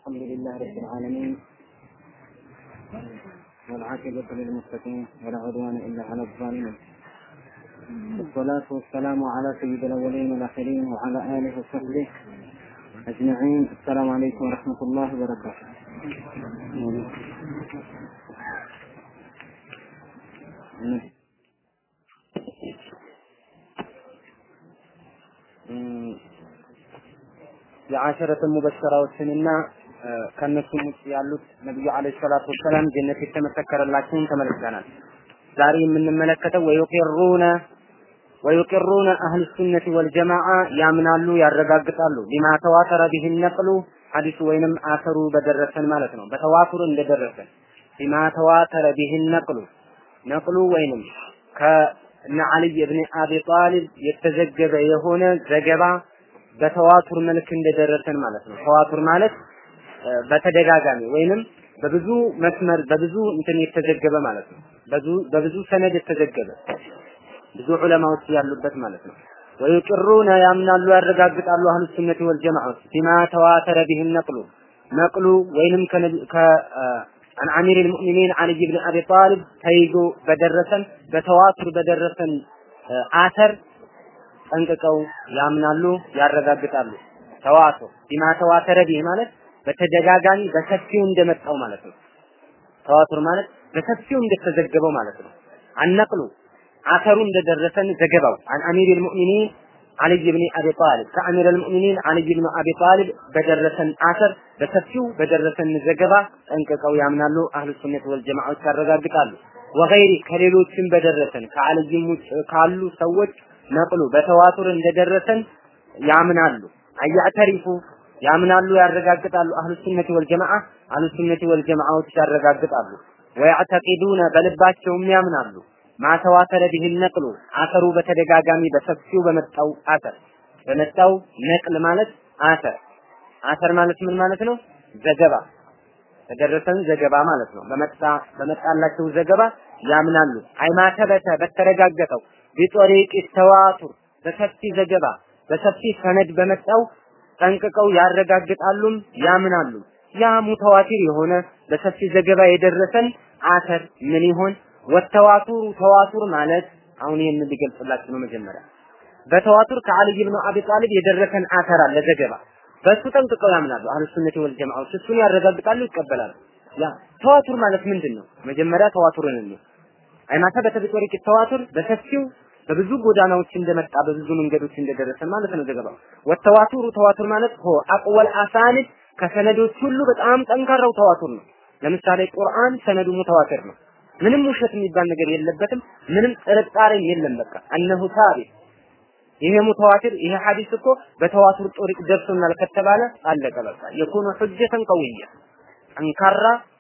الحمد لله رب العالمين والعاقبة للمتقين ولا عدوان إلا على الظالمين والصلاة والسلام على سيد الأولين والآخرين وعلى آله وصحبه أجمعين السلام عليكم ورحمة الله وبركاته የአሸረተ ሙበሸራዎችንና ከእነሱም ውጭ ያሉት ነቢዩ አለይሂ ሰላቱ ወሰላም ጀነት የተመሰከረላቸውን ተመልክተናል። ዛሬ የምንመለከተው ወዩቂሩነ ወዩቂሩነ አህሉ ሱነቲ ወልጀማዓ ያምናሉ፣ ያረጋግጣሉ ቢማ ተዋተረ ቢህ ነቅሉ ሐዲሱ ወይንም አሰሩ በደረሰን ማለት ነው። በተዋቱር እንደደረሰን ቢማ ተዋተረ ቢህ ነቅሉ ነቅሉ ወይንም ከነ አልይ ብን አቢ ጣሊብ የተዘገበ የሆነ ዘገባ በተዋቱር መልክ እንደደረሰን ማለት ነው። ተዋቱር ማለት በተደጋጋሚ ወይንም በብዙ መስመር በብዙ እንትን የተዘገበ ማለት ነው። በብዙ በብዙ ሰነድ የተዘገበ ብዙ ዑለማዎች ያሉበት ማለት ነው። ወይቅሩነ ያምናሉ ያረጋግጣሉ አህሉ ሱነቲ ወል ጀማዓት ቢማ ተዋተረ ቢህ ነቅሉ ነቅሉ ወይንም ከ عن أمير المؤمنين علي بن أبي طالب ተይዞ በደረሰን በተዋቱር በደረሰን አተር ጠንቅቀው ያምናሉ ያረጋግጣሉ። ተዋቱር ቢማ ተዋተረ ቢህ ማለት በተደጋጋሚ በሰፊው እንደመጣው ማለት ነው። ተዋቱር ማለት በሰፊው እንደተዘገበው ማለት ነው። አነቅሉ አተሩ እንደደረሰን ዘገባው አን አሚር ልሙእሚኒን አልይ ብን አቢ ጣሊብ ከአሚር ልሙእሚኒን አልይ ብን አቢ ጣሊብ በደረሰን አተር በሰፊው በደረሰን ዘገባ ጠንቅቀው ያምናሉ። አህሉ ሱነት ወልጀማዓዎች ያረጋግጣሉ። ወገይሪ ከሌሎችም በደረሰን ከአልይም ውጭ ካሉ ሰዎች ነቅሉ በተዋቱር እንደደረሰን ያምናሉ። አያዕተሪፉ ያምናሉ ያረጋግጣሉ። አህሉ ሱነቲ ወልጀማዓ አህሉ ሱነቲ ወልጀማዓዎች ያረጋግጣሉ። ወያዕተቂዱነ በልባቸውም ያምናሉ። ማተዋተረ ቢህ ነቅሉ አተሩ በተደጋጋሚ በሰፊው በመጣው አተር በመጣው ነቅል ማለት አተር አተር ማለት ምን ማለት ነው? ዘገባ ተደረሰን ዘገባ ማለት ነው። በመጣ በመጣላቸው ዘገባ ያምናሉ። አይማተበተ በተረጋገጠው ቢጦሪቅ ተዋቱር በሰፊ ዘገባ በሰፊ ሰነድ በመጣው ጠንቅቀው ያረጋግጣሉም ያምናሉ። ያ ሙተዋቲር የሆነ በሰፊ ዘገባ የደረሰን አተር ምን ይሆን? ወተዋቱሩ ተዋቱር ማለት አሁን ይህን ሊገልጽላችሁ ነው። መጀመሪያ በተዋቱር ከአልይ ብን አቢ ጣሊብ የደረሰን አተር አለ ዘገባ፣ በእሱ ጠንቅቀው ያምናሉ። አህሉ ሱነቲ ወል ጀማዓዎች እሱን ያረጋግጣሉ፣ ይቀበላሉ። ያ ተዋቱር ማለት ምንድን ነው? መጀመሪያ ተዋቱርን እንየው። አይማታ በተቢጦሪቅ ተዋቱር በሰፊው በብዙ ጎዳናዎች እንደመጣ በብዙ መንገዶች እንደደረሰን ማለት ነው ዘገባው። ወተዋቱሩ ተዋቱር ማለት ሆ አቅወል አሳኒድ ከሰነዶች ሁሉ በጣም ጠንካራው ተዋቱር ነው። ለምሳሌ ቁርአን ሰነዱ ሙተዋቲር ነው። ምንም ውሸት የሚባል ነገር የለበትም። ምንም ጥርጣሬም የለም። በቃ እነሁ ሳቢት ይሄ ሙተዋቲር ይሄ ሐዲስ እኮ በተዋቱር ጦሪቅ ደርሶናል ከተባለ አለቀ በቃ የኩኑ ሁጀተን ቀውያ ጠንካራ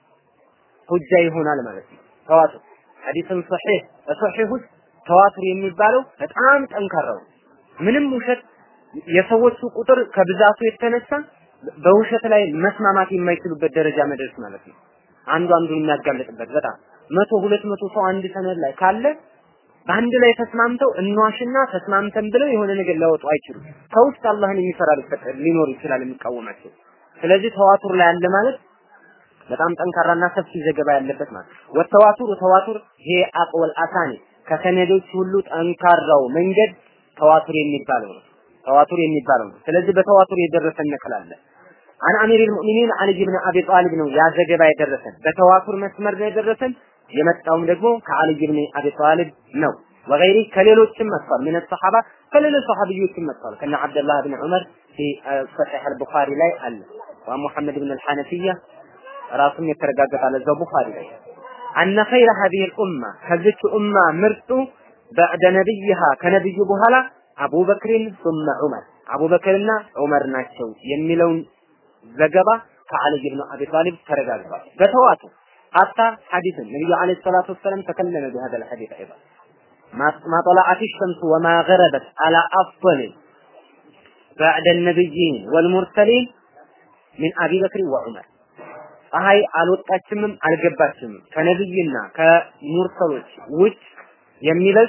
ሁጃ ይሆናል ማለት ነው። ተዋቱር ሐዲስን ሶሒህ በሶሒህ ውስጥ ተዋቱር የሚባለው በጣም ጠንካራው ምንም ውሸት የሰዎቹ ቁጥር ከብዛቱ የተነሳ በውሸት ላይ መስማማት የማይችሉበት ደረጃ መድረስ ማለት ነው። አንዱ አንዱን የሚያጋልጥበት በጣም መቶ ሁለት መቶ ሰው አንድ ሰነድ ላይ ካለ በአንድ ላይ ተስማምተው እንዋሽና ተስማምተን ብለው የሆነ ነገር ሊያወጡ አይችሉም። ከውስጥ አላህን የሚፈራ ሊኖር ይችላል የሚቃወማቸው። ስለዚህ ተዋቱር ላይ አለ ማለት በጣም ጠንካራና ሰፊ ዘገባ ያለበት ማለት ወተዋቱር ተዋቱር ይሄ አቅወል አሳኒ ከሰነዶች ሁሉ ጠንካራው መንገድ ተዋቱር የሚባለው ነው። ተዋቱር የሚባለው ነው። ስለዚህ በተዋቱር የደረሰን ነቅል አለ። አን አሚር ልሙእሚኒን አልይ ብን አቢ ጣሊብ ነው ያ ዘገባ የደረሰን በተዋቱር መስመር ነው የደረሰን። የመጣውም ደግሞ ከአልይ ብን አቢ ጣሊብ ነው። ወገይሪ ከሌሎችም መጥቷል። ምን ሰሐባ ከሌሎች ሰሐቢዮችም መጥቷል። ከነ አብደላህ ብን ዑመር ፊ ሰሒሕ አልቡኻሪ ላይ አለ። ወሙሐመድ ብን አልሐነፊያ ራሱም የተረጋገጣል እዛው ቡኻሪ ላይ አነ ኸይረ ሀዚህ ልኡማ ከዚች ኡማ ምርጡ በዕደ ነቢይሃ ከነቢዩ በኋላ አቡበክርን ሱመ ዑመር አቡበክርና ዑመር ናቸው የሚለውን ዘገባ ከአልይ ብን አቢ ጣሊብ ተረጋግጧል። በተዋቱ ሀታ ሐዲስን ነቢዩ ዓለይሂ ሰላቱ ወሰላም ተከለመ ቢሀዛ ልሐዲስ አይባ ما طلعت الشمس وما غربت على أفضل بعد النبيين والمرسلين من أبي بكر وعمر ፀሐይ አልወጣችምም አልገባችምም ከነብይና ከሙርሰሎች ውጭ የሚበልጥ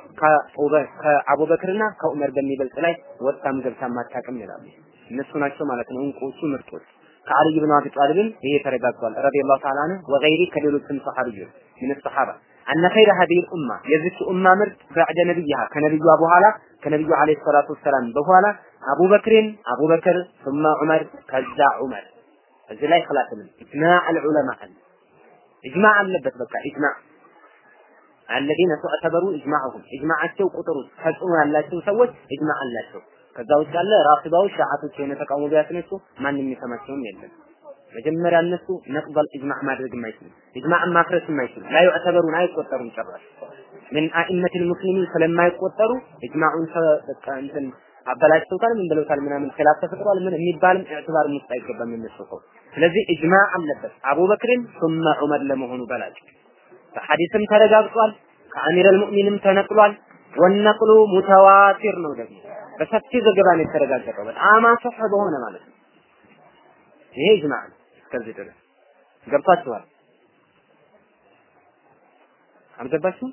ከአቡበክርና ከዑመር በሚበልጥ ላይ ወጣም ገብታም አታውቅም ይላሉ። እነሱ ናቸው ማለት ነው እንቁዎቹ ምርጦች። ከአልይ ብን አቢ ጣሊብን ይሄ ተረጋግጧል ረዲየላሁ ተዓላ ዐንሁ ወገይሪ ከሌሎችም ሰሐቢዮች ምን ሰሐባ አነ ኸይረ ሀዲህ ኡማ የዚች ኡማ ምርጥ በዕደ ነቢይሃ ከነቢዩዋ በኋላ ከነቢዩ ዓለይሂ ሰላቱ ወሰላም በኋላ አቡበክርን አቡበክር ثم ዑመር ከዛ ዑመር እዚህ ላይ ኸላፍ ምን ኢጅማዕ አልዑለማ አለ ኢጅማዕ አለበት በቃ ኢጅማዕ አለዚነ ተዕተበሩ ኢጅማዕሁም ኢጅማዓቸው ቁጥሩ ተጽዕኖ ያላቸው ሰዎች ኢጅማዕ አላቸው ከዛ ውጭ ያለ ራፊዳዎች ሻዓቶች የሆነ ተቃውሞ ቢያስነሱ ማንም የሚሰማቸውም የለም መጀመሪያ እነሱ ነቅበል ኢጅማዕ ማድረግ የማይችሉ ኢጅማዕን ማፍረስ የማይችሉ ላ ዩዕተበሩን አይቆጠሩም ጭራሽ ምን አኢመት ልሙስሊሚን ስለማይቆጠሩ ኢጅማዑን በቃ እንትን አበላሽተውታል ምን ብለውታል ምናምን ኺላፍ ተፈጥሯል ምን የሚባልም ኢዕትባር ውስጥ አይገባም የነሱ ሰው ስለዚህ ኢጅማዕ አለበት አቡበክርን ثم ዑመር ለመሆኑ በላጭ በሐዲስም ተረጋግጧል ከአሚር አልሙእሚንም ተነቅሏል ወነቅሉ ሙተዋቲር ነው ደግሞ በሰፊ ዘገባ ነው የተረጋገጠው በጣም አሰህ በሆነ ማለት ነው ይሄ ኢጅማዕ ነው እስከዚህ ድረስ ገብቷችኋል አልገባችሁም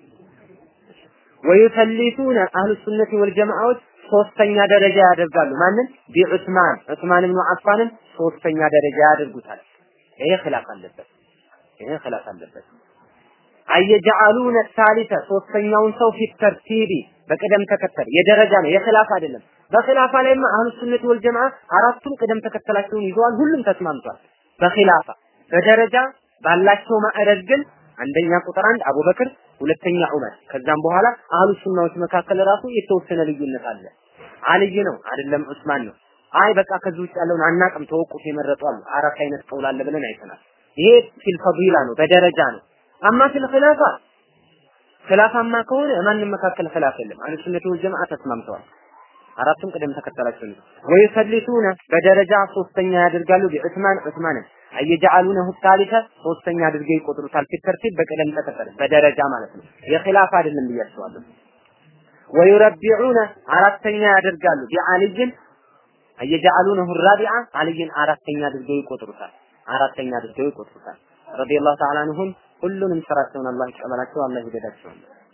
ወዩሰሊቱነ አህሉ ሱነቲ ወልጀማዓዎች ሶስተኛ ደረጃ ያደርጋሉ ማንን ቢዑስማን ዑስማን ብኑ አፋንን ሶስተኛ ደረጃ ያደርጉታል ይሄ ኺላፍ አለበት ይሄ ኺላፍ አለበት አየጀዓሉነ ሳሊተ ሶስተኛውን ሰው ፊት ተርቲቢ በቅደም ተከተል የደረጃ ነው የኺላፍ አይደለም በኺላፋ ላይማ አህሉ ሱነት ወል ጀማዓ አራቱም ቅደም ተከተላቸውን ይዘዋል ሁሉም ተስማምቷል በኺላፋ በደረጃ ባላቸው ማዕረግ ግን አንደኛ ቁጥር አንድ አቡበክር ሁለተኛ ዑመር ከዛም በኋላ አህሉ ሱናዎች መካከል ራሱ የተወሰነ ልዩነት አለ አልይ ነው አይደለም ዑስማን ነው አይ በቃ ከዚህ ውጭ ያለውን አናቅም ተወቁፍ የመረጡ አሉ አራት አይነት ቀውል አለ ብለን አይተናል ይሄ ፊል ፈዲላ ነው በደረጃ ነው አማ ፊል ኺላፋ ኺላፋማ ከሆነ ማንም መካከል ኺላፍ የለም አህሉ ሱነት ወል ጀማዓ ተስማምተዋል አራቱም ቅደም ተከተላቸው ነው ወይሰልቱነ በደረጃ ሶስተኛ ያደርጋሉ ቢዑስማን ዑስማንን አየጀዓሉነሁ ታሊተ ሶስተኛ አድርገው ይቆጥሩታል ፊት ተርቲብ በቅደም ተከተል በደረጃ ማለት ነው የኺላፍ አይደለም ብያቸዋለሁ ወዩረቢዑነ አራተኛ ያደርጋሉ ቢዓልይን አየጀዓሉነሁ ራቢዓ አልይን አራተኛ አድርገው ይቆጥሩታል አራተኛ አድርገው ይቆጥሩታል ረዲየላሁ ተዓላ አንሁም ሁሉንም ስራቸውን አላህ ይቀበላቸው አላህ ይደዳቸው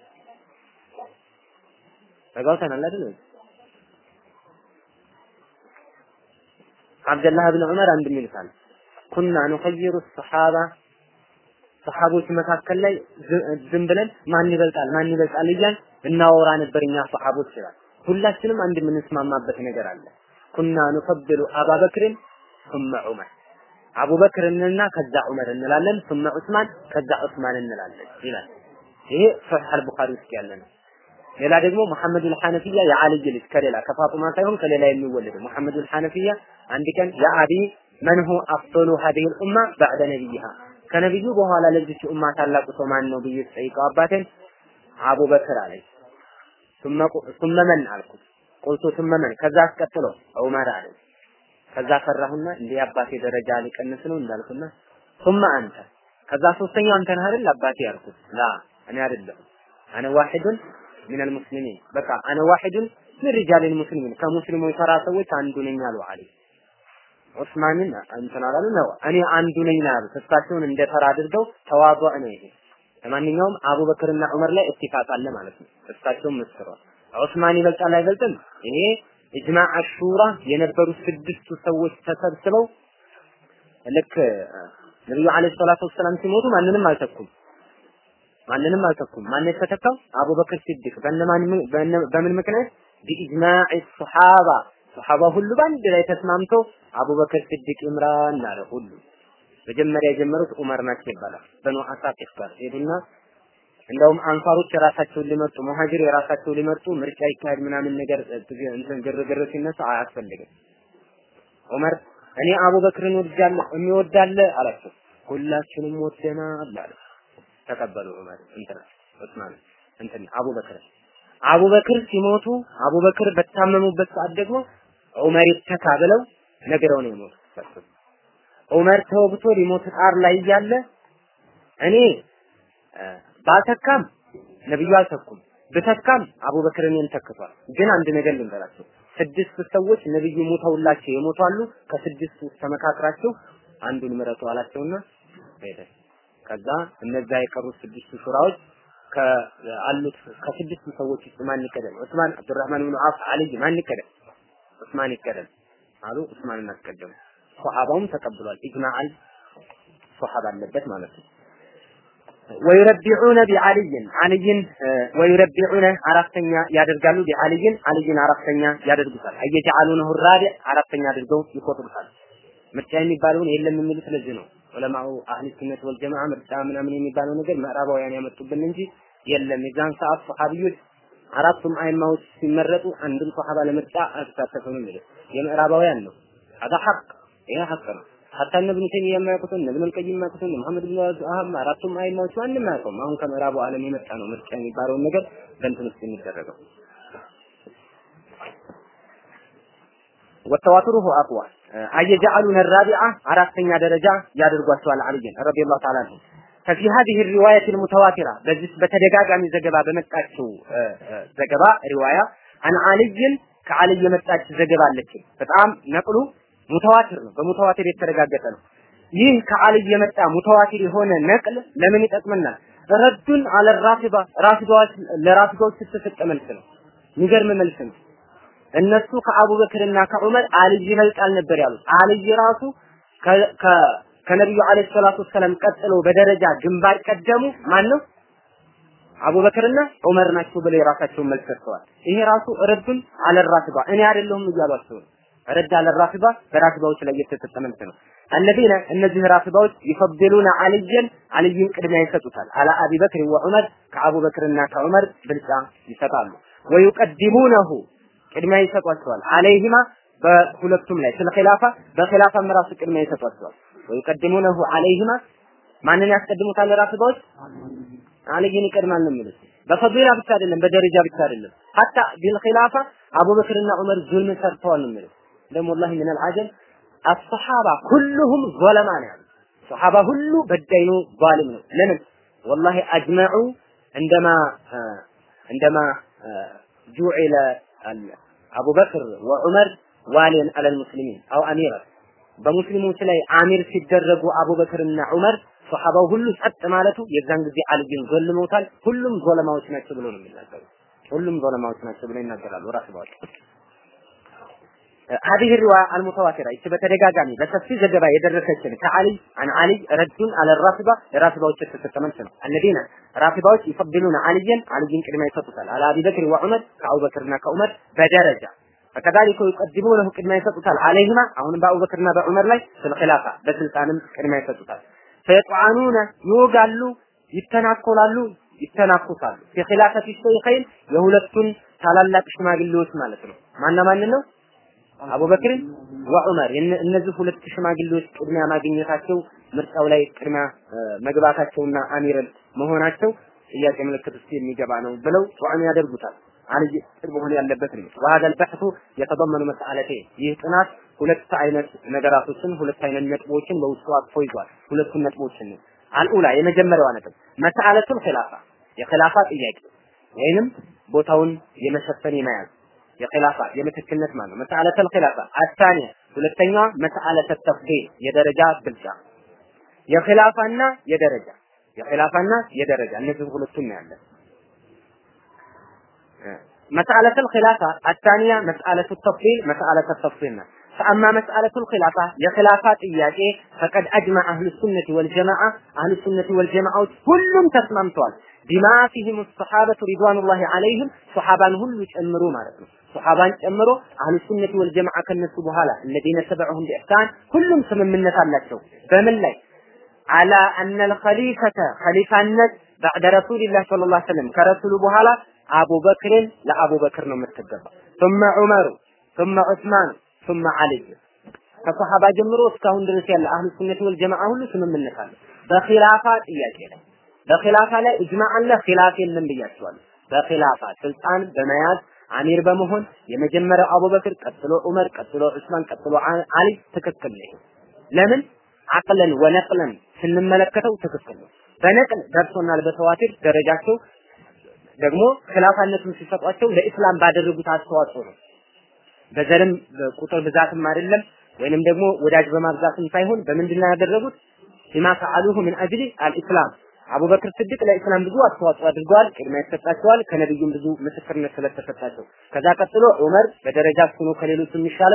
ተጋውተናል አይደል አብደላህ ብን ዑመር አንድ ሚልካል ኩና ኑኸይሩ ሰሓባ ሰሓቦች መካከል ላይ ዝም ብለን ማን ይበልጣል ማን ይበልጣል እያል እናወራ ነበር እኛ ሰሓቦች ይላል ሁላችንም አንድ የምንስማማበት ነገር አለ ኩና ኑፈድሉ አባበክርን ثم ዑመር አቡበክርንና ከዛ ዑመር እንላለን ثم ዑስማን ከዛ ዑስማን እንላለን ይላል ይሄ ሶሒህ አልቡኻሪ ውስጥ ያለ ነው ሌላ ደግሞ መሐመድ አልሐነፊያ የአልይ ልጅ ከሌላ ከፋጡማ ሳይሆን ከሌላ የሚወለድ መሐመድ አልሐነፊያ አንድ ቀን የአቢ መንሁ አፍዶሉ ሀዲህ ኡማ ባዕደ ነቢይሃ ከነቢዩ በኋላ ለዚች ኡማ ታላቁ ሰው ማን ነው ብዬ ስጠይቀው አባቴን አቡበክር አለኝ ثم من አልኩት ቁልቱ ثم من ከዛ አስቀጥሎ ዑመር አለኝ ከዛ ፈራሁና እንዴ አባቴ ደረጃ ሊቀንስ ነው እንዳልኩና ثم አንተ ከዛ ሶስተኛው አንተ ነህ አይደል አባቴ ያልኩት ላ እኔ አይደለሁም አነ ዋሂዱን ሚን አልሙስሊሚን በቃ አነ ዋሂዱን ምን ሪጃል ሙስሊሚን ከሙስሊሞች ተራ ሰዎች አንዱ ነኝ አሉ አለኝ ዑስማንን እንትን አላሉ ነው እኔ አንዱ ነኝ ነው ያሉት እሳቸውን እንደ ተራ አድርገው ተዋضع ነው ይሄ ለማንኛውም አቡበክርና ዑመር ላይ ኢትፋቅ አለ ማለት ነው እሳቸውም መስክረዋል ዑስማን ይበልጣል አይበልጥም ይሄ ኢጅማዕ አሹራ የነበሩ ስድስቱ ሰዎች ተሰብስበው ልክ ነብዩ አለይሂ ሰላቱ ወሰላም ሲሞቱ ማንንም አልተኩም ማንንም አልተኩም ማን የተተካው አቡበክር ሲዲቅ በእነማን በምን ምክንያት ቢኢጅማዕ ሱሐባ ሱሐባ ሁሉ በአንድ ላይ ተስማምተው አቡበክር ሲዲቅ ይምራን አለ ሁሉ መጀመሪያ የጀመሩት ዑመር ናቸው ይባላል በኑ አሳቂፍ ጋር ሄዱና እንደውም አንሳሮች የራሳቸውን ሊመርጡ ሙሃጅር የራሳቸው ሊመርጡ ምርጫ ይካሄድ ምናምን ነገር እንትን ግርግር ሲነሳ አያስፈልግም ዑመር እኔ አቡበክርን ወድጃለሁ የሚወዳለ አላቸው ሁላችንም ወደናል አለ ተቀበሉ ዑመር እንትን ዑስማን እንትን አቡበክር አቡበክር ሲሞቱ አቡበክር በታመሙበት ሰዓት ደግሞ ዑመር ይተካ ብለው ነግረው ነው የሞቱት ዑመር ተወግቶ ሊሞት ጣር ላይ እያለ እኔ ባልተካም ነብዩ አልተኩም ብተካም አቡበክር እኔን ተክቷል ግን አንድ ነገር ልንገራቸው ስድስት ሰዎች ነብዩ ሞተውላቸው የሞቷሉ ከስድስቱ ተመካክራቸው አንዱን ምረጡ አላቸውና ሄደ ከዛ እነዛ የቀሩት ስድስቱ ሹራዎች ከአሉት ከስድስቱ ሰዎች ውስጥ ማን ይቀደም ዑስማን አብዱራህማን ብኑ አፍ አልይ ማን ይቀደም ዑስማን ይቀደም አሉ ዑስማንን አስቀደሙ ሶሐባውም ተቀብሏል። ኢጅማዓል ሶሐባ አለበት ማለት ነው። ወዩረቢዑነ ቢዓልይን አልይን ወዩረቢዑነ አራተኛ ያደርጋሉ ቢዓልይን አልይን አራተኛ ያደርጉታል። አየጀዓሉነሁ ራቢዕ አራተኛ አድርገው ይቆጥሩታል። ምርጫ የሚባለውን የለም የሚሉት ስለዚህ ነው። ዑለማው አህሊ ሱነት ወልጀማዓ ምርጫ ምናምን የሚባለው ነገር ምዕራባውያን ያመጡብን እንጂ የለም። የዛን ሰዓት ሰሃቢዮች አራቱም አይማዎች ሲመረጡ አንድም ሰሃባ ለምርጫ አልተሳተፈም የሚሉት የምዕራባውያን ነው። هذا حق ይሄ ሐቅ ነው። ሐታ እነ ኢብኑ ተይሚያ የማያውቁትን እነ ኢብኑ አልቀይም የማያውቁትን እነ መሐመድ ብን አህም አራቱም አይማዎች ማንም አያውቀውም። አሁን ከምዕራቡ ዓለም የመጣ ነው ምርጫ የሚባለውን ነገር በእንትን ውስጥ የሚደረገው ወተዋትሩሁ አቅዋ አየጀዓሉነ الرابعة አራተኛ ደረጃ ያደርጓቸዋል አልይን ረዲየላሁ ተዓላ አንሁ ففي هذه الرواية المتواترة በዚህ በተደጋጋሚ ዘገባ በመጣችው ዘገባ ሪዋያ አን አልይን ከአልይ የመጣች ዘገባ አለች። በጣም ነቅሉ ሙተዋቲር ነው። በሙተዋቲር የተረጋገጠ ነው። ይህ ከአልይ የመጣ ሙተዋቲር የሆነ ነቅል ለምን ይጠቅመናል? ረዱን አለ ራፊዳ ራፊዳዎች ለራፊዳዎች የተሰጠ መልስ ነው። የሚገርም መልስ ነው። እነሱ ከአቡበክርና ከዑመር አልይ ይበልጣል ነበር ያሉት። አልይ ራሱ ከነቢዩ አለይሂ ሰላቱ ወሰላም ቀጥሎ በደረጃ ግንባር ቀደሙ ማን ነው? አቡበክርና ዑመር ናቸው ብለው የራሳቸውን መልስ ሰጥተዋል። ይሄ ራሱ ረዱን አለ ራፊዳ እኔ አይደለሁም እያሏቸው ነው። ረድ አለ ራፊዳ በራፊዳዎች ላይ የተሰጠ መልስ ነው። አለዚነ እነዚህ ራፊዳዎች ይፈድሉነ አልየን አልይን ቅድሚያ ይሰጡታል። አላ አቢ በክር ወዑመር ከአቡበክርና ከዑመር ብልጫ ይሰጣሉ። ወዩቀድሙነሁ ቅድሚያ ይሰጧቸዋል። አለይሂማ በሁለቱም ላይ ስለ ኺላፋ በኺላፋም ራሱ ቅድሚያ ይሰጧቸዋል። ወዩቀድሙነሁ አለይሂማ ማንን ያስቀድሙታል? ራፊዳዎች አልይን ይቀድማል ነው የሚሉት። በፈዲላ ብቻ አይደለም፣ በደረጃ ብቻ አይደለም። ሀታ ቢልኺላፋ አቡበክርና ዑመር ዙልም ሰርተዋል ነው የሚሉት። ደግሞ ወላሂ ምን አልዓጀብ አሰሓባ ኩሉሁም ዞለማ ነው ያሉት። ሰሓባ ሁሉ በዳይ ነው፣ ዛሊም ነው። ለምን ወላሂ አጅመዑ እንደማ እንደማ ጁዒለ አቡበክር ወዑመር ዋሊን አለል ሙስሊሚን አው አሚራ በሙስሊሞች ላይ አሚር ሲደረጉ አቡበክርና ዑመር ሶሐባው ሁሉ ጸጥ ማለቱ የዛን ጊዜ አልይን ዘልመውታል። ሁሉም ዞለማዎች ናቸው ብሎ ነው የሚናገሩ። ሁሉም ዞለማዎች ናቸው ብሎ ይናገራሉ ራስባዎች هذه الرواية المتواترة ይቺ በተደጋጋሚ በሰፊ ዘገባ የደረሰችን ከአሊ አን አሊ ረዱን አለ ራፊባ የራፊባዎች የተሰጠ መልስ ነው። الذين ራፊባዎች ይፈድሉን አልይን አልይን ቅድሚያ ይሰጡታል። አለ አቢ በክር ወዑመር ከአቡበክርና ከዑመር በደረጃ فكذلك يقدمونه ቅድሚያ ይሰጡታል። አለይሂማ አሁንም በአቡበክርና በዑመር ላይ ስልኺላፋ በስልጣንም ቅድሚያ ይሰጡታል። ፈየጥዓኑነ ይወጋሉ፣ ይተናኮላሉ፣ ይተናኩሳሉ። ፊኺላፈቲ ሸይኸይን የሁለቱን ታላላቅ ሽማግሌዎች ማለት ነው። ማና ማን ነው? አቡበክር ወዑመር እነዚህ ሁለት ሽማግሌዎች ቅድሚያ ማግኘታቸው ምርጫው ላይ ቅድሚያ መግባታቸውና አሚረል መሆናቸው ጥያቄ ምልክት ውስጥ የሚገባ ነው ብለው ጧዕም ያደርጉታል። አልይ ቅርብ መሆን ያለበት ነው። وهذا البحث يتضمن مسألتين ይህ ጥናት ሁለት አይነት ነገራቶችን ሁለት አይነት ነጥቦችን በውስጡ አቅፎ ይዟል። ሁለቱን ነጥቦችን ነው። አልኡላ የመጀመሪያዋ ነጥብ መስአለቱል ኺላፋ የኺላፋ ጥያቄ ወይንም ቦታውን የመሸፈን የመያዝ የኺላፋ የምትክልነት ማለት ነው። መስአለቱል ኺላፋ አታኒያ ሁለተኛዋ መስአለተ ተፍዲል የደረጃ ብልጫ የኺላፋና የደረጃ የኺላፋና የደረጃ እነዚህ ሁለቱም ነው ያለን مسألة الخلافة الثانية مسألة التفصيل مسألة التفصيل فأما مسألة الخلافة لخلافات إياكي فقد أجمع أهل السنة والجماعة أهل السنة والجماعة كلهم تسممتوال بما فيهم الصحابة رضوان الله عليهم صحابان هم يتأمروا مالتهم صحابان يتأمروا أهل السنة والجماعة كالنسو بهالا الذين تبعهم بإحسان كلهم سمم من نتالته فمن لي على أن الخليفة خليفة النت بعد رسول الله صلى الله عليه وسلم كرسول بهالا አቡበክርን ለአቡበክር ነው የምትገባ ثم ዑመሩ ثم ዑስማን ثم አልይ ከሰሃባ ጀምሮ እስካሁን ድረስ ያለ አህሉ ሱነት ወል ጀማዓ ሁሉ ስምምነት አለ በኺላፋ ጥያቄ ላይ በኺላፋ ላይ እጅማዕ አለ ኺላፍ የለም ብያቸዋለሁ በኺላፋ ስልጣን በመያዝ አሚር በመሆን የመጀመሪያው አቡበክር ቀጥሎ ዑመር ቀጥሎ ዑስማን ቀጥሎ አሊ ትክክል ነው ለምን አቅለን ወነቅለን ስንመለከተው ትክክል ነው በነቅል ደርሶናል በተዋቲር ደረጃቸው ደግሞ ክላፋነቱን ሲሰጧቸው ለኢስላም ባደረጉት አስተዋጽኦ ነው። በዘርም በቁጥር ብዛትም አይደለም ወይንም ደግሞ ወዳጅ በማብዛትም ሳይሆን በምንድን ነው ያደረጉት? ቢማ ፈዓሉሁ ምን አጅሊ አልኢስላም አቡበክር ስድቅ ለኢስላም ብዙ አስተዋጽኦ አድርገዋል። ቅድሚያ ይሰጣቸዋል። ከነቢዩም ብዙ ምስክርነት ስለተሰጣቸው ከዛ ቀጥሎ ዑመር በደረጃ እሱ ነው ከሌሎች የሚሻለው።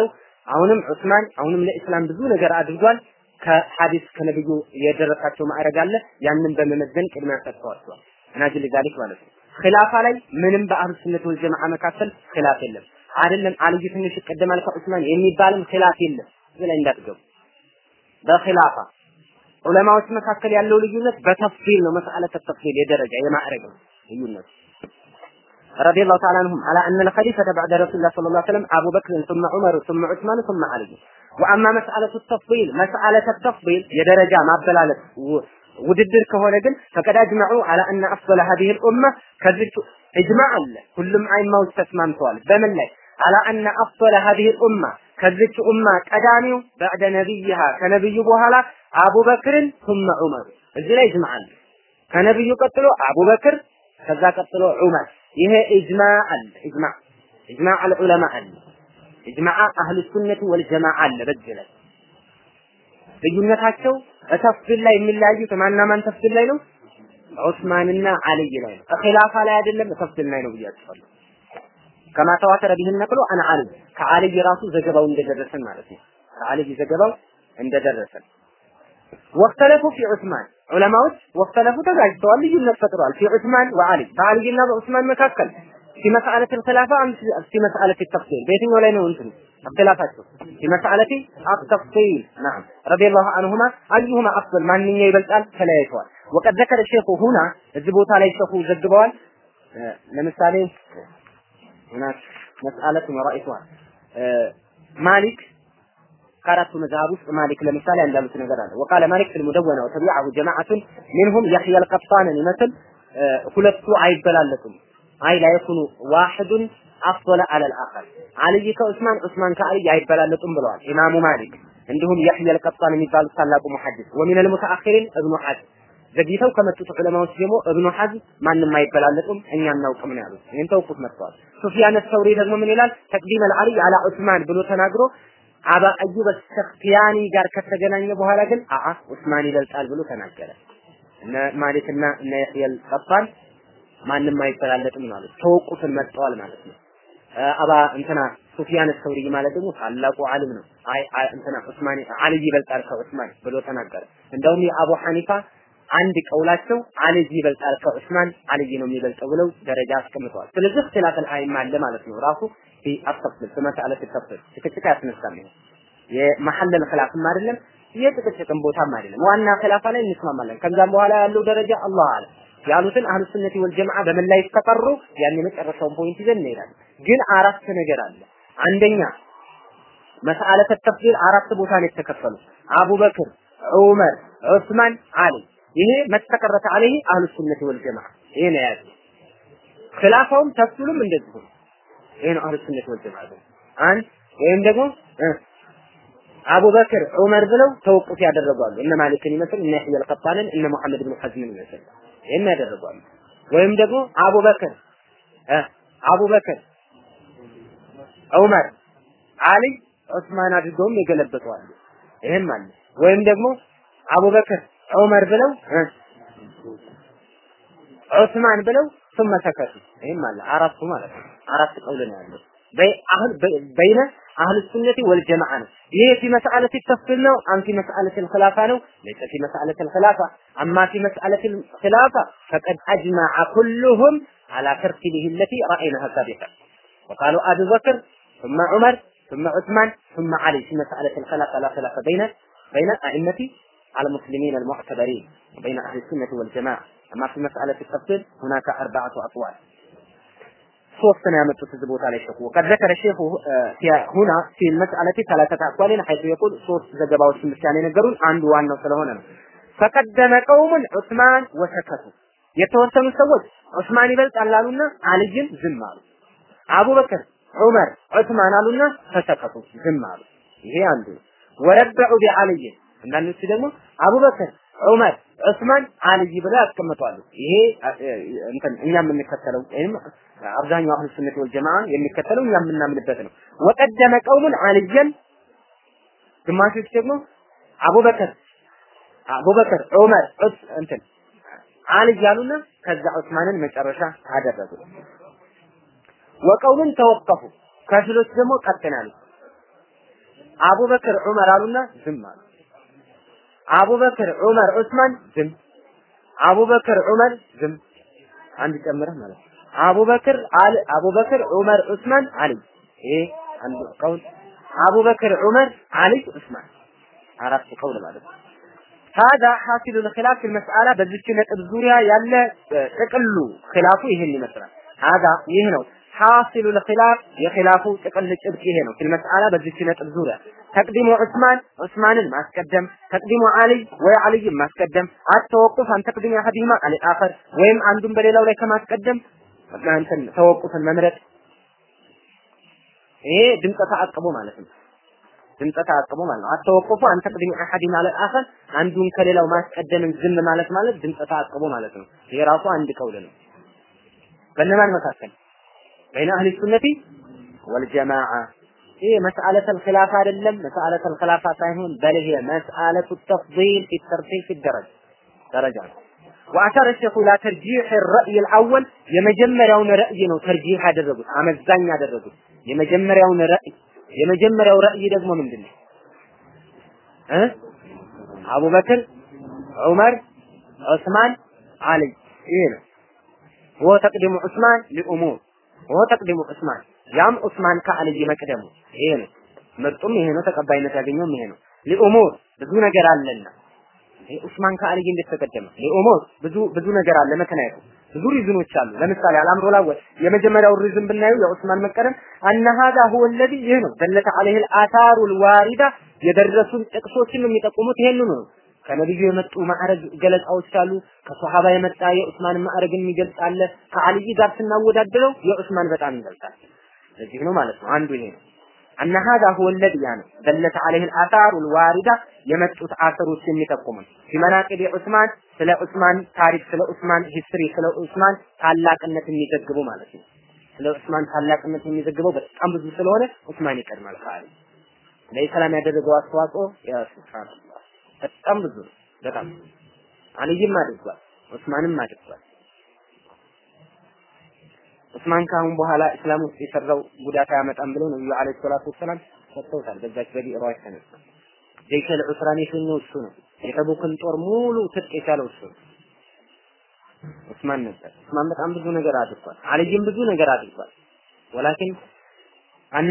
አሁንም ዑስማን አሁንም ለኢስላም ብዙ ነገር አድርጓል። ከሐዲስ ከነብዩ የደረሳቸው ማዕረግ አለ። ያንን በመመዘን ቅድሚያ ሰጥተዋቸዋል። ናጅል ዛሊክ ማለት ነው። ኺላፋ ላይ ምንም በአህሉ ሱነት ወል ጀማዓ መካከል ኺላፍ የለም። አይደለም አልይ ትንሽ ይቀደማል ከዑስማን የሚባልም ኺላፍ የለም። እዚህ ላይ እንዳትገቡ። በኺላፋ ዑለማዎች መካከል ያለው ልዩነት በተፍሲል ነው። መስአለት ተፍሲል የደረጃ የማዕረግ ነው ልዩነት رضي الله تعالى عنهم على أن الخليفة بعد رسول الله صلى الله عليه وسلم أبو بكر ثم عمر ثم عثمان ثم علي وأما مسألة التفضيل مسألة التفضيل يدرجة ما بلالت ውድድር ከሆነ ግን ፈቀድ አጅመዑ አላ አነ አፍضل هذه الأمة ከዚች እጅማዕ አለ ሁሉም አይማዎች ተስማምተዋል በምን ላይ አላ አነ አፍضل هذه الأمة ከዚች ኡማ ቀዳሚው بعد ነቢይሃ ከነብዩ በኋላ አቡበክርን ثم ዑመር እዚህ ላይ እጅማዕ አለ ከነብዩ ቀጥሎ አቡበክር ከዛ ቀጥሎ ዑመር ይሄ ኢጅማዕ አለ ኢጅማዕ ኢጅማዕ አልዑለማ አለ ኢጅማዕ አህሉ ሱነት ወልጀማዓ አለ በዚህ ላይ ልዩነታቸው ተፍሲል ላይ የሚለያዩት ማንና ማን ተፍሲል ላይ ነው? ዑስማንና አልይ ላይ ነው። ኺላፋ ላይ አይደለም ተፍሲል ላይ ነው ብያችኋለሁ። ከማ ተዋተረ ቢህ ነቅሎ አን አልይ ከአልይ ራሱ ዘገባው እንደደረሰን ማለት ነው። ከአልይ ዘገባው እንደደረሰን ወክተለፉ ፊ ዑስማን ዑለማዎች ወክተለፉ ተጋጅተዋል፣ ልዩነት ፈጥረዋል። ፊ ዑስማን ወአልይ በአልይና በዑስማን መካከል في مسألة الخلافة أم في مسألة التفصيل بيتين ولا ينون اختلافاته في مسألة التفصيل نعم رضي الله عنهما أيهما أفضل ما من يبلتال فلا يتوال وقد ذكر الشيخ هنا الزبوت عليه الشيخ زدبوال آه لمثالي هناك مسألة ورائفها آه مالك قرأت مذهب مالك لمثال عند مثل وقال مالك في المدونة وتبعه جماعة منهم يحيى القطان مثل آه ሁለቱ አይበላለጡም አይ ላ የኩኑ ዋሂዱን አፍضل على الاخر አልይ ከዑስማን ዑስማን ከአልይ አይበላለጡም ብለዋል ኢማሙ ማሊክ እንዲሁም የህያ አልቀጣን የሚባሉት ታላቁ ሙሐዲስ ወሚን አልሙተአኺሪን እብኑ ሐዝም ዘግይተው ከመጡት ዑለማዎች ደግሞ እብኑ ሐዝም ማንም አይበላለጡም እኛ እናውቅም ነው ያሉት ይህን ተውቁት መጥተዋል ሱፊያን ሰውሪ ደግሞ ምን ይላል ተቅዲም አልዓልይ አላ ዑስማን ብሎ ተናግሮ አባ አዩብ ሰክቲያኒ ጋር ከተገናኘ በኋላ ግን አአ ዑስማን ይበልጣል ብሎ ተናገረ እነ ማሊክና እነ የህያ አልቀጣን ማንም አይበላለጥም ማለት ተወቁትን መጥተዋል ማለት ነው። አባ እንትና ሱፊያን ሰውሪ ማለት ደግሞ ታላቁ ዓሊም ነው። አይ እንትና ዑስማን አልይ ይበልጣል ከዑስማን ብሎ ተናገረ። እንደውም የአቡ ሐኒፋ አንድ ቀውላቸው አልይ ይበልጣል ከዑስማን አልይ ነው የሚበልጠው ብለው ደረጃ አስቀምጠዋል። ስለዚህ እክትላፍ አልአይማ አለ ማለት ነው። ራሱ ፊ አተፍሲል በመስአለት ተፍሲል ጭቅጭቅ ያስነሳል። ይሄ የመሐለል ኺላፍም አይደለም የጭቅጭቅም ቦታም አይደለም። ዋና ኺላፋ ላይ እንስማማለን። ከዛም በኋላ ያለው ደረጃ አላህ አለ ያሉትን አህሉ ሱነቲ ወል ጀማዓ በምን ላይ ተቀሩ ያን የመጨረሻውን ፖይንት ይዘን እንሄዳለን። ግን አራት ነገር አለ። አንደኛ መስአለተ ተፍሲል አራት ቦታ ነው የተከፈሉ አቡበክር፣ ዑመር፣ ዑስማን፣ አሊ። ይሄ መተቀረተ አለይ አህሉ ሱነቲ ወል ጀማዓ ይሄ ነው ያለው። ኺላፋውም ተፍሲሉም እንደዚሁ ይሄ ነው አህሉ ሱነቲ ወል ጀማዓ አንድ ወይም ደግሞ አቡበክር ዑመር ብለው ተወቁፍ ያደረጓሉ። እነ ማሊክን ይመስል እነ ይህያ አልቀጣንን እነ መሐመድ ብን ሐዝምን ይመስል ይሄን ያደረጓሉ። ወይም ደግሞ አቡበክር እ አቡበክር ዑመር አሊ ዑስማን አድርገውም የገለበጠዋሉ። ይሄም አለ። ወይም ደግሞ አቡበክር ዑመር ብለው እ ዑስማን ብለው ثم ሰከቱ። ይሄም አለ። አራቱ ማለት ነው። አራት ቀውል ነው ያለው። በአህል በይነ አህል ሱነቲ ወልጀማዓ ነው። ይሄ ፊ መስአለት ተፍሲል ነው። አም ፊ መስአለት الخلافة ነው። ليس في مسألة الخلافة أما في مسألة الخلافة فقد أجمع كلهم على ترتيبه التي رأيناها سابقا وقالوا أبي بكر ثم عمر ثم عثمان ثم علي في مسألة الخلافة لا خلاف بين بين أئمة على المسلمين المعتبرين وبين أهل السنة والجماعة أما في مسألة التفصيل هناك أربعة أقوال ሶስት ነው ያመጡት እዚህ ቦታ ላይ ሸኹ ወቀድ ዘከረ ሼኹ ሁና ፊ መስአለቲ ሰላሰተ አቅዋሊን ሐይቱ የቁል ሶስት ዘገባዎችን ብቻ ነው የነገሩን አንዱ ዋናው ስለሆነ ነው ፈቀደመ ቀውሙን ዑስማን ወሰከቱ የተወሰኑ ሰዎች ዑስማን ይበልጣል አሉና አልይን ዝም አሉ አቡበክር ዑመር ዑስማን አሉና ተሰከቱ ዝም አሉ ይሄ አንዱ ወረበዑ ቢአልይ አንዳንዶቹ ደግሞ አቡበክር ዑመር ዑስማን አልይ ብለው ያስቀምጣሉ። ይሄ እንትን እኛ የምንከተለው ወይም አብዛኛው አህሉ ሱነት ወል ጀማዓ የሚከተለው እኛ የምናምንበት ነው። ወቀደመ ቀውሙን አልየን ግማሾች ደግሞ አቡበከር አቡበከር ዑመር ዑስ እንትን አልይ ያሉና ከዛ ዑስማንን መጨረሻ አደረጉ። ወቀውምን ተወቀፉ ከፊሎች ደግሞ ቀጥናሉ። አቡበክር ዑመር አሉና ዝም አሉ። አቡበክር ዑመር ዑስማን ዝም። አቡበክር ዑመር ዝም። አንድ ጨምረህ ማለት ነው። አቡበክር አል አቡበክር ዑመር ዑስማን አሊ ይሄ አንዱ ቀውል አቡበክር ዑመር አሊ ዑስማን አራት ቀውል ማለት ነው። هذا حاصل الخلاف في المسألة በዚች ነጥብ ዙሪያ ያለ ጥቅሉ ኺላፉ ይሄን ይመስላል። هذا ይህ ነው حاصل الخلاف የኺላፉ ጥቅል ጭብጥ ይሄ ነው። في المسألة በዚች ነጥብ ዙሪያ ተቅዲሙ ዑስማን ዑስማንን ማስቀደም ተቅዲሙ አሊ ወይ አልይን ማስቀደም አተወቁፍ አን ተቅዲሙ አሐዲሂማ አለ አኸር ወይም አንዱን በሌላው ላይ ከማስቀደም እንትን ተወቁፍን መምረጥ ይሄ ድምፀ ተአቅቦ ማለት ነው። ድምፀ ተአቅቦ ማለት ነው። አተወቁፉ አን ተቅዲሙ አሐዲሂማ አለ አኸር አንዱን ከሌላው ማስቀደምን ዝም ማለት ማለት ድምፀ ተአቅቦ ማለት ነው። ይሄ ራሱ አንድ ቀውል ነው። በእነማን መካከል በይነ አህሊ ሱነቲ ወልጀማዓ ይሄ መስአለተል ኺላፍ አይደለም። መስአለተል ኺላፍ ሳይሆን በል ይሄ መስአለቱ ተፍዲል ፊ ተርቲብ ፊ ደረጃ ደረጃ ነው። وأشار الشيخ إلى ترجيح الرأي الأول የመጀመሪያውን ረእይ ነው ተርጂህ ያደረጉት አመዛኝ ያደረጉት የመጀመሪያውን ረእይ የመጀመሪያው ረእይ ደግሞ ምንድን ነው እ አቡበክር ዑመር ዑስማን አሊ ይሄ ነው ወ ተቅዲሙ ዑስማን ሊኡሙር ወ ተቅዲሙ ዑስማን ያም ዑስማን ከአልይ መቅደሙ ይሄ ነው። ምርጡም ይሄ ነው። ተቀባይነት ያገኘውም ይሄ ነው። ሊኡሙር ብዙ ነገር አለና ይሄ ዑስማን ከአልይ እንዴት ተቀደመ? ሊኡሙር ብዙ ብዙ ነገር አለ። ምክንያቱ ብዙ ሪዝኖች አሉ። ለምሳሌ አልአምሩ ላወል የመጀመሪያው ሪዝን ብናየው የዑስማን መቀደም አነ ሀዛ ሁወ ለዚ ይህ ነው ደለተ ዐለይሂ አልአታሩ ልዋሪዳ የደረሱን ጥቅሶችን የሚጠቁሙት ይሄንኑ ነው። ከነብዩ የመጡ ማዕረግ ገለጻዎች አሉ። ከሶሃባ የመጣ የዑስማን ማዕረግን የሚገልጽ አለ። ከአልይ ጋር ስናወዳድረው የዑስማን በጣም ይገልጻል። ለዚህ ነው ማለት ነው። አንዱ ይሄ ነው። አነ ሀዛ ሁወ ለዚ ያ ነው ደለተ ዐለይሂ አልአታሩ ልዋሪዳ የመጡት አሰሮች የሚጠቁሙ ፊመናቂብ ዑስማን ስለ ዑስማን ታሪክ ስለ ዑስማን ሂስትሪ ስለ ዑስማን ታላቅነት የሚዘግቡ ማለት ነው። ስለ ዑስማን ታላቅነት የሚዘግበው በጣም ብዙ ስለሆነ ዑስማን ይቀድማል ከአሊ ለኢስላም ያደረገው አስተዋጽኦ ያ ሱብሃንአላህ በጣም ብዙ ነው። በጣም አልይም አድርጓል፣ ዑስማንም አድርጓል። ዑስማን ካሁን በኋላ እስላም ውስጥ የሰራው ጉዳት አያመጣም ብለው ነብዩ አለይሂ ሰላቱ ወሰላም ሰጥተውታል። በዛች በቢዕሯ የተነሳ ጀይሸል ዑስራን የሸኘው እሱ ነው። የተቡክን ጦር ሙሉ ትጥቅ የቻለው እሱ ነው። ዑስማን ነበር። ዑስማን በጣም ብዙ ነገር አድርጓል። አልይም ብዙ ነገር አድርጓል። ወላኪን አነ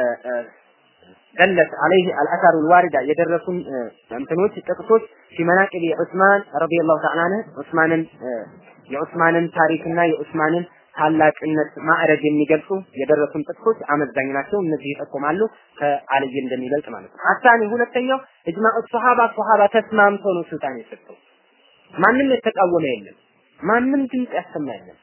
ደለት አለይህ አልአሳሩ ልዋሪዳ የደረሱን እንትኖች ጥቅሶች ፊመናቅብ ዑስማን ረዲየላሁ ተዓላ አንሁ ዑስማንን የዑስማንን ታሪክና የዑስማንን ታላቅነት ማዕረግ የሚገልጹ የደረሱን ጥቅሶች አመዛኝ ናቸው። እነዚህ ይጠቁማሉ ከአልይ እንደሚበልጥ ማለት ነው። አሳኒ ሁለተኛው እጅማዕ ሶሃባ ሶሃባ ተስማምቶ ነው ስልጣን የሰጠው። ማንም የተቃወመ የለም። ማንም ድምፅ ያሰማ የለም።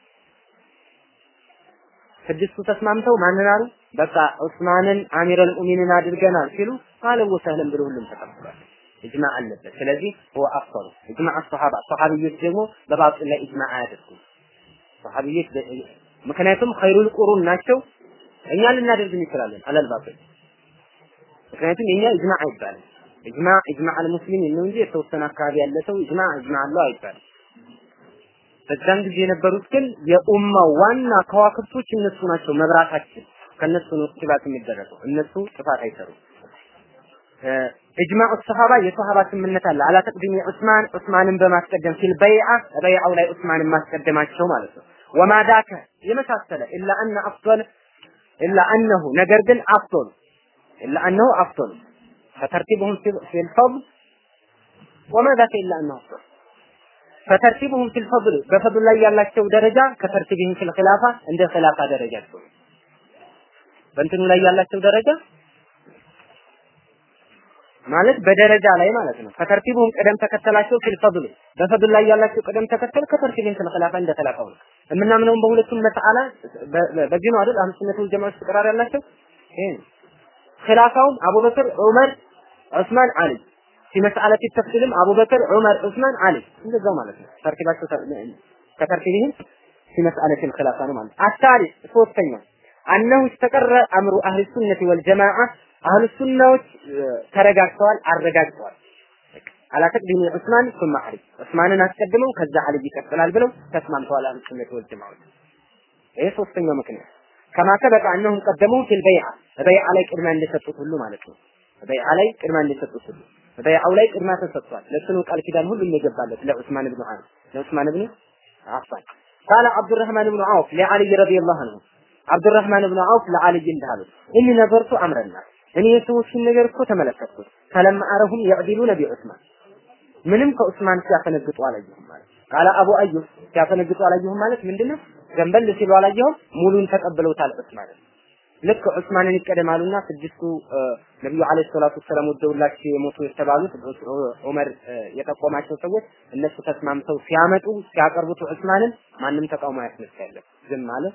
ስድስቱ ተስማምተው ማንን አሉ? በቃ ዑስማንን አሚረል ሙእሚኒን አድርገናል ሲሉ አለ ወሰለም ብሎ ሁሉም ተቀብሏል። እጅማዕ አለበት። ስለዚህ هو አፍضل እጅማዕ ሶሃባ ሶሃቢዮች ደግሞ በባጢል ላይ እጅማዕ አያደርጉም። ሰሃቢዎች ምክንያቱም ኸይሩል ቁሩን ናቸው። እኛ ልናደርግ እንችላለን አለል ባጢል ምክንያቱም የኛ ኢጅማዕ አይባልም። ኢጅማዕ ኢጅማዕ አልሙስሊሚን ነው እንጂ የተወሰነ አካባቢ ያለ ሰው ኢጅማዕ ኢጅማዕ አለው አይባልም። በዛን ጊዜ የነበሩት ግን የኡማው ዋና ከዋክብቶች እነሱ ናቸው። መብራታችን ከነሱ ነው ጥፋት የሚደረገው። እነሱ ጥፋት አይሰሩም። እጅማዕ ሰሃባ የሰሃባ ስምምነት አለ። አላ ተቅዲሚ ዑስማን ዑስማንን በማስቀደም ፊል በይዓ በይዓው ላይ ዑስማንን ማስቀደማቸው ማለት ነው። ወማ ዳከ የመሳሰለ ኢላ አነ አፍضل ኢላ አነሁ ነገር ግን አፍضل ኢላ አነሁ አፍضل فترتيبهم في في الفضل وما ذاك إلا أنه أفضل فترتيبهم في الفضل በፈضል ላይ ያላቸው ደረጃ ከተርቲብህም في الخلافة እንደ ኺላፋ ደረጃቸው በእንትኑ ላይ ያላቸው ደረጃ ማለት በደረጃ ላይ ማለት ነው። ከተርቲቡም ቅደም ተከተላቸው ፊል ፈድል በፈድል ላይ ያላቸው ቅደም ተከተል ከተርቲብን ፊል ኺላፋ እንደ ኺላፋው ነው። የምናምነውም በሁለቱም መስአላ በዚህ ነው አይደል? አህሉ ሱነቱ ወል ጀማዓ ተቀራር ያላቸው ይሄ ኺላፋውም አቡበክር፣ ዑመር፣ ዑስማን፣ አሊ في مسألة التفصيلም አቡበክር፣ ዑመር፣ ዑስማን፣ አሊ እንደዛው ማለት ነው። ተርቲባቸው ከተርቲብህም في مسألة الخلافة ነው ማለት الثالث ሶስተኛው أنه استقر أمر أهل السنة والجماعة አህሉ ሱናዎች ተረጋግተዋል፣ አረጋግተዋል። አላ ተቅዲሚ ዑስማን ثم አሊ ዑስማንን አስቀድመው ከዛ አሊ ይቀጥላል ብለው ተስማምተዋል። አህሉ ሱነት ወል ጀማዓት ይሄ ሶስተኛው ምክንያት ከማ ሰበቀ እነሁም ቀደሙ ፊል በይዓ በይዓ ላይ ቅድሚያ እንደሰጡት ሁሉ ማለት ነው። በይዓ ላይ ቅድሚያ እንደሰጡት ሁሉ በይዓው ላይ ቅድሚያ ተሰጥቷል። ለሱ ነው ቃል ኪዳን ሁሉም የገባለት ለዑስማን ብኑ ሐን ለዑስማን ብኑ አፋን ቃለ አብዱራህማን ብኑ ዐውፍ ለዓሊ ረዲየላሁ ዐንሁ አብዱራህማን ብኑ ዐውፍ ለዓሊ እንዳሉት እኒ ነበርቱ አምረና እኔ የሰዎችን ነገር እኮ ተመለከትኩት ፈለማ አረሁም የዕዲሉነ ቢዑስማን ምንም ከዑስማን ሲያፈነግጡ አላየሁም ማለት ቃለ አቡ አዩብ ሲያፈነግጡ አላየሁም ማለት ምንድነው? ገንበል ሲሉ አላየሁም፣ ሙሉን ተቀብለውታል ዑስማንን። ልክ ዑስማንን ይቀደማሉና ስድስቱ ነብዩ አለይሂ ሰላቱ ሰላም ወደውላቸው የሞቱ የተባሉት ዑመር የጠቆማቸው ሰዎች እነሱ ተስማምተው ሲያመጡ ሲያቀርቡት ዑስማንን ማንም ተቃውሞ ያስነሳ የለም፣ ዝም ማለት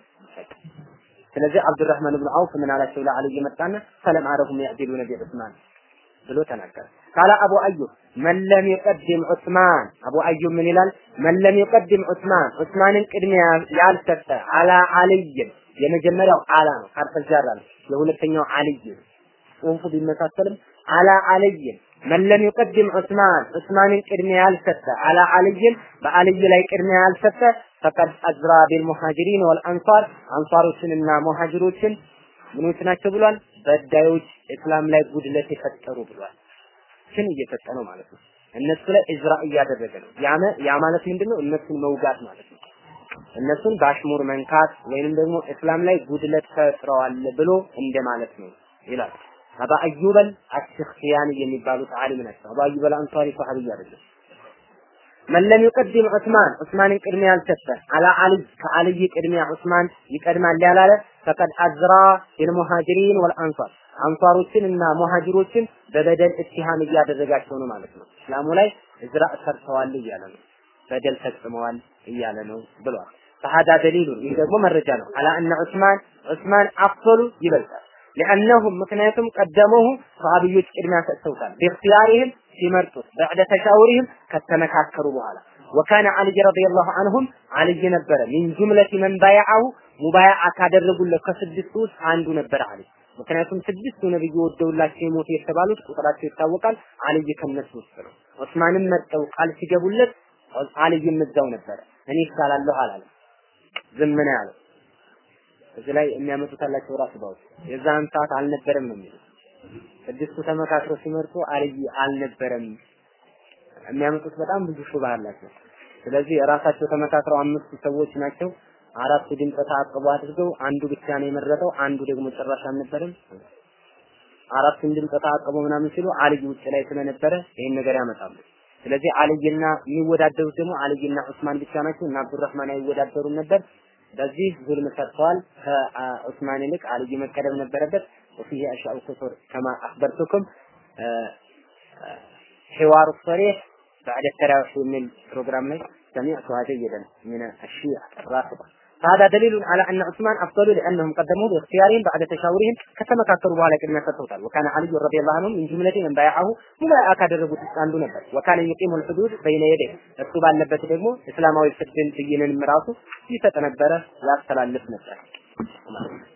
ስለዚህ አብዱራህማን ብን አውፍ ምን አላቸው ለአልይ መጣና ፈለም አረሁም ያዕዲሉነ ቢዑስማን ብሎ ተናገረ። ቃለ አቡ አዩብ መን ለም ይቀድም ዑስማን አቡ አዩብ ምን ይላል? መን ለም ይቀድም ዑስማን ዑስማንን ቅድሚያ ያልሰጠ አላ አልይን የመጀመሪያው አላ ነው፣ ሐርፈ ጃራ ነው። የሁለተኛው አልይ ጽሁፉ ቢመሳሰልም አላ አልይን መን ለም ይቀድም ዑስማን ዑስማንን ቅድሚያ ያልሰጠ አላ አልይን በአልይ ላይ ቅድሚያ ያልሰጠ ፈቀድ አዝራ ቢልሙሃጅሪን ወልአንሳር አንሳሮችንና ሙሃጅሮችን ምኖች ናቸው ብሏል። በዳዮች እስላም ላይ ጉድለት የፈጠሩ ብሏል። ችን እየሰጠ ነው ማለት ነው። እነሱ ላይ እዝራ እያደረገ ነው። ያመ ያ ማለት ምንድነው? እነሱን መውጋት ማለት ነው። እነሱን በአሽሙር መንካት ወይንም ደግሞ እስላም ላይ ጉድለት ፈጥረዋል ብሎ እንደማለት ነው ይላል። አባ አዩበል አሽክቲያኒ የሚባሉት ዓሊም ናቸው። አባ አዩበል አንሷሪ ሰሃቢ አይደለም። መን ለም ይቀድም ዑስማን ዑስማንን ቅድሚያ ያልሰጠ አላ አልይ ከአልይ ቅድሚያ ዑስማን ይቀድማል ያላለ ፈቀድ አዝራ ቢልሙሃጅሪን ወልአንሷር አንሷሮችን እና ሙሃጅሮችን በበደል እትሃም እያደረጋቸው ነው ማለት ነው። እስላሙ ላይ እዝራ ሰርተዋል እያለ ነው። በደል ፈጽመዋል እያለ ነው ብሏል። ፈሃዳ ደሊሉን ይህ ደግሞ መረጃ ነው። አላ እነ ዑስማን ዑስማን አፍሉ ይበልጣል። ሊአነሁም ምክንያቱም ቀደመሁ ሰሃቢዮች ቅድሚያ ሰጥተውታል። ቢእክቲያሪህም ሲመርጡት በዕደ ተሻውሪህም ከተመካከሩ በኋላ ወካነ አልይ ረዲየላሁ ዐንሁም አልይ ነበረ ሚን ጁምለቲ መን ባያዐሁ ሙባያዓ ካደረጉለት ከስድስቱ ውስጥ አንዱ ነበረ አልይ። ምክንያቱም ስድስቱ ነብዩ ወደውላቸው የሞቱ የተባሉት ቁጥራቸው ይታወቃል። አልይ ከነሱ ውስጥ ነው። ዑስማንም መርጠው ቃል ሲገቡለት አልይም እዛው ነበረ። እኔ ይሻላለሁ አላለም። ዝም ነው ያለው። እዚህ ላይ የሚያመጡት አላቸው ራሱ ባውት የዛን ሰዓት አልነበረም ነው የሚሉት። ስድስቱ ተመካክረው ሲመርጡ አልይ አልነበረም። የሚያመጡት በጣም ብዙ ሹባ አላቸው። ስለዚህ ራሳቸው ተመካክረው አምስቱ ሰዎች ናቸው። አራቱ ድምፀ ተአቅቦ አድርገው አንዱ ብቻ ነው የመረጠው፣ አንዱ ደግሞ ጭራሽ አልነበረም። አራቱን ድምፀ ተአቅቦ ምናምን ሲሉ አልይ ውጭ ላይ ስለነበረ ይሄን ነገር ያመጣሉ። ስለዚህ አልይና የሚወዳደሩት ደግሞ አልይና ዑስማን ብቻ ናቸው እና አብዱራህማን አይወዳደሩም ነበር። በዚህ ዙልም ሰርተዋል። ከዑስማን ይልቅ አልይ መቀደም ነበረበት። وفيه أشياء كثر كما أخبرتكم حوار الصريح بعد التراويح من البروجرام لي سمعتها جيدا من الشيعة الرافضة فهذا دليل على أن عثمان أفضل لأنهم قدموه باختيارهم بعد تشاورهم كما كثروا على كلمة التوتال وكان علي رضي الله عنه من جملة من بايعه مبايعة كادربوا تساندو نبر وكان يقيم الحدود بين يديه እሱ ባለበት ደግሞ እስላማዊ ፍርድን ብይንን ራሱ ይሰጥ ነበረ ያስተላልፍ ነበር